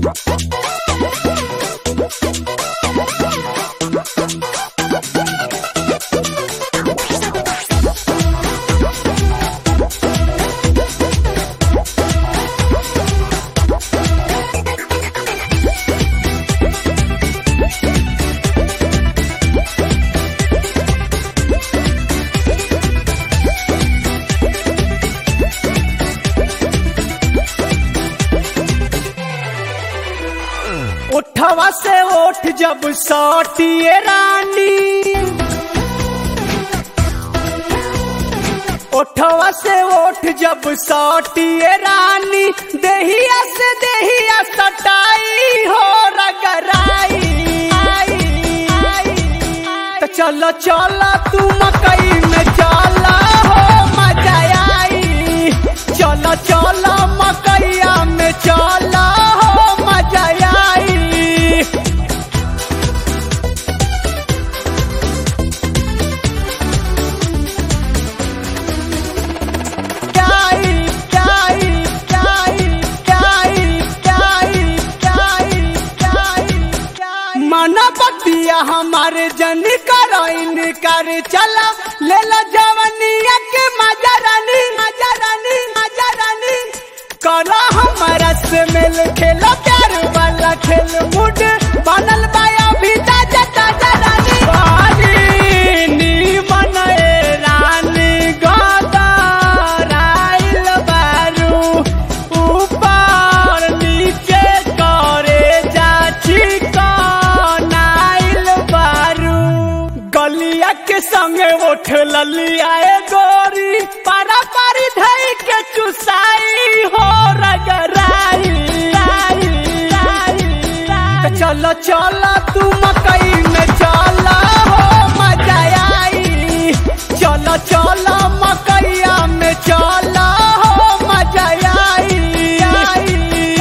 उठवा से उठ जब सौटिए रानी उठवा से उठ जब सौटिए रानी देहिया से देहिया सटाई हो रगराई तो चलो चलो तू मकई में चला हो मजा आई चलो चलो मकैया में चला हो मजा आई आई आई आई आई आई आई आई मना बतिया हमारे जन कराइन कर चला ले लो जवनिया के मजा रानी मजा रानी मजा रानी करो हमारा से मिल खेलो प्यार वाला खेल मुड बनल बाया भी ताजा ताजा रानी बारी नी मनाए रानी गदर आइल बारू ऊपर नीचे करे जाची कनाइल बारू गलिया के संगे उठ ललिया ए गोरी पारा पारी धई के चुसाई हो रगराई चलो चलो तू मकई में चलो हो मजा आई चलो चलो मकैया में चलो हो मजा आई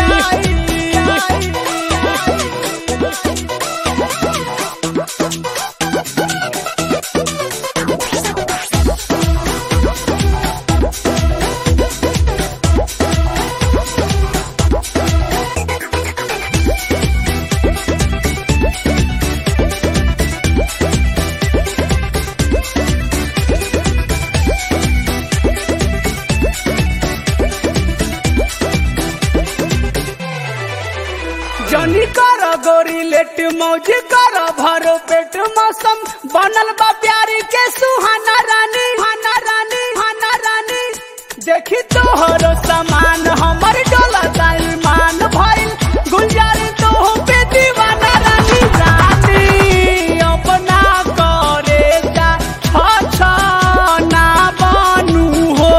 जनी कर गोरी लेट मौज कर भरो पेट मौसम बनल बा प्यारी के सुहाना रानी हाना रानी हाना रानी देखी तोहर सामान हमर डोला ईमान भइल गुलजार तो पे दीवाना रानी रानी अपना करे जा अच्छा ना बनू हो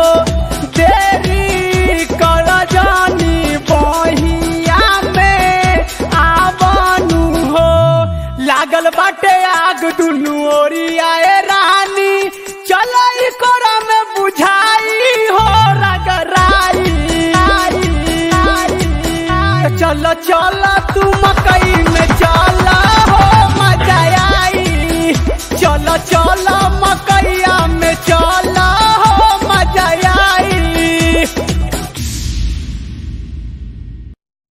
देरी कर जानी बहिया में आवनु हो लागल बाटे आग दुनू ओरिया ए रानी चलो ई कोरा में बुझाई हो रगराई चलो चलो तू मकई